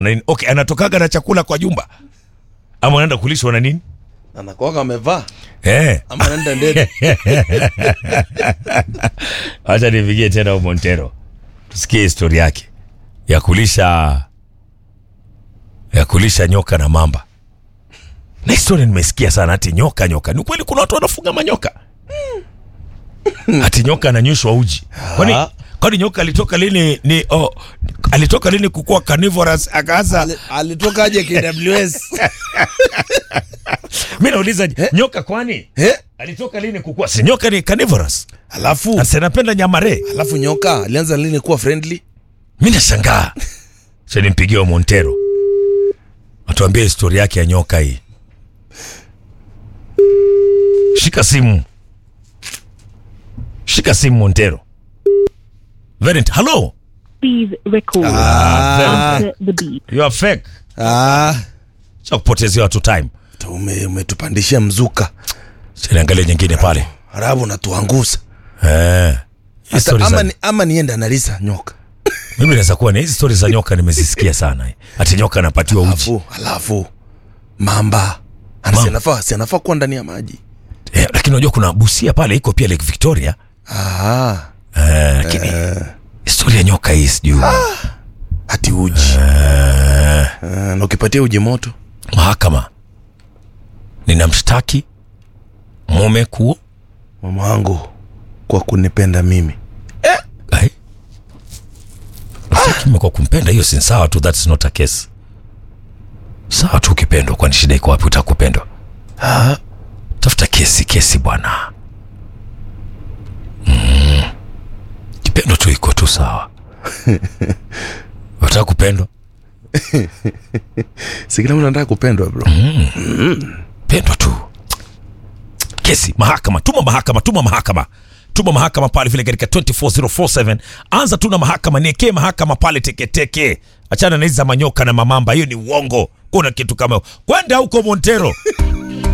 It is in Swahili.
na nini? Okay, anatokaga na chakula kwa jumba ama anaenda kulishwa na nini? anakuwaga amevaa Eh, ama anaenda ndege acha nipigie tena huyo Montero tusikie histori yake ya kulisha ya kulisha nyoka na mamba. Na historia nimesikia sana, ati nyoka nyoka. Ni kweli kuna watu wanafuga manyoka? Ati nyoka ananyweshwa uji. Kwani Ah. kwani nyoka alitoka lini ni oh, alitoka lini kukua carnivorous akaanza Ali- alitoka aje KWS mimi nauliza nyoka kwani eh? alitoka lini kukua? Si nyoka ni carnivorous. alafu Na si anapenda nyamare. alafu nyoka alianza lini kuwa friendly mi nashangaa sa nimpigie wa montero atuambie histori yake ya nyoka hii shika simu shika simu montero Verent, hello Please record Ah. after the beep. you are fake ah, cha kupotezea watu time ume, umetupandishia mzuka siniangalia nyingine pale halafu unatuangusa eh. Hizi Hata- stories ama, za- ni, ama niende analisa nyoka mimi naweza kuwa ni hizi stori za nyoka nimezisikia sana eh. ati nyoka anapatiwa uji alafu alafu mamba Ana- Mamba. si anafaa si anafaa kuwa ndani ya maji eh, lakini unajua kuna busia pale iko pia lake victoria ah, eh, lakini historia ya nyoka hii sijui hati uji ah, na ukipatia uji moto mahakama ninamshtaki mume kuo mama wangu kwa kunipenda mimi Ai. Mshtaki mume kwa kumpenda hiyo si sawa tu that's not a case sawa tu ukipendwa kwani shida iko wapi utakupendwa ah, tafuta kesi kesi bwana mm. kipendo tu iko tu sawa wataka kupendwa si kila mtu anataka kupendwa bro pendwa tu kesi mahakama tuma mahakama tuma mahakama tuma mahakama pale vile katika 24047 anza tu na mahakama niekee mahakama pale teketeke achana na hizi za manyoka na mamamba hiyo ni uongo kuna kitu kama hiyo. kwenda huko montero